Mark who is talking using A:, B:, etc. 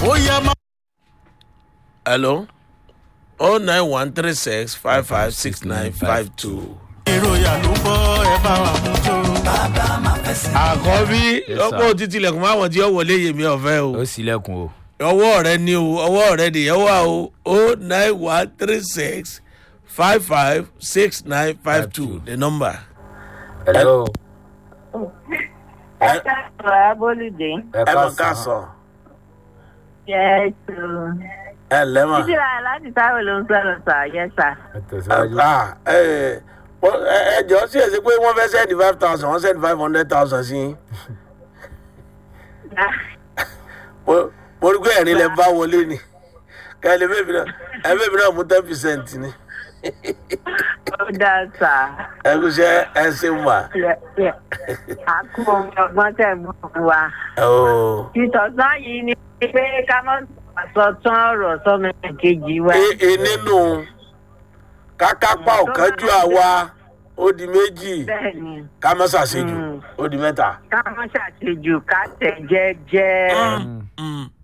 A: ó yẹ má.
B: hello oh nine one three six five five six nine five two.
A: ìròyìn ló ń bọ́ ẹ bá wa mú tó.
B: àkọ́bí
C: Yes,
B: ọ̀pọ̀
C: sir.
B: títí ilẹ̀kùn máa wọ̀n tí ó wọlé yèmí ọ̀fẹ́ o
C: ó sílẹ̀kùn o.
B: ọwọ́ rẹ ni o ọwọ́ rẹ nìyẹn wà o oh nine one three six five five six nine five two the number.
C: hello.
D: ẹ káàárọ̀ abólúdé.
C: ẹ
B: ẹ mọ̀ ká
C: ká
B: sọ
D: yẹ tó.
B: ẹ lẹ́mọ̀.
D: títí lára láti táwọn ló ń sọ̀rọ̀ sà yẹ sà.
C: ẹ tẹ̀síwájú.
B: Ah, ẹ ẹ ẹ jọ sí èsì pé wọ́n fẹ́ sẹ́ni five thousand wọ́n sẹ́ni five hundred thousand sí i. mo mo rí pé ẹ̀rín lẹ bá wọlé ni kẹ́lẹ́ bẹ́ẹ̀ mi náà ẹ bẹ́ẹ̀ mi náà mú ten percent ni
D: ó dáa sà.
B: ẹ kú iṣẹ́ ẹ ṣe wà.
D: àkú omi ọgbọ́n tẹ̀ mú fún wa.
B: Ooo.
D: ìtọ̀sán yìí ni pé ká mọ́ sọ tán ọ̀rọ̀ sọ́mọ kejì wa.
B: e e nínú kákápá ọ̀kánjú àwa ó di méjì
D: bẹ́ẹ̀ni
B: ká má ṣàṣejù
D: Mm.
B: ó di mẹ́ta.
D: ká mọ́ ṣàṣejù ká tẹ̀ jẹ́jẹ́.
C: Mm.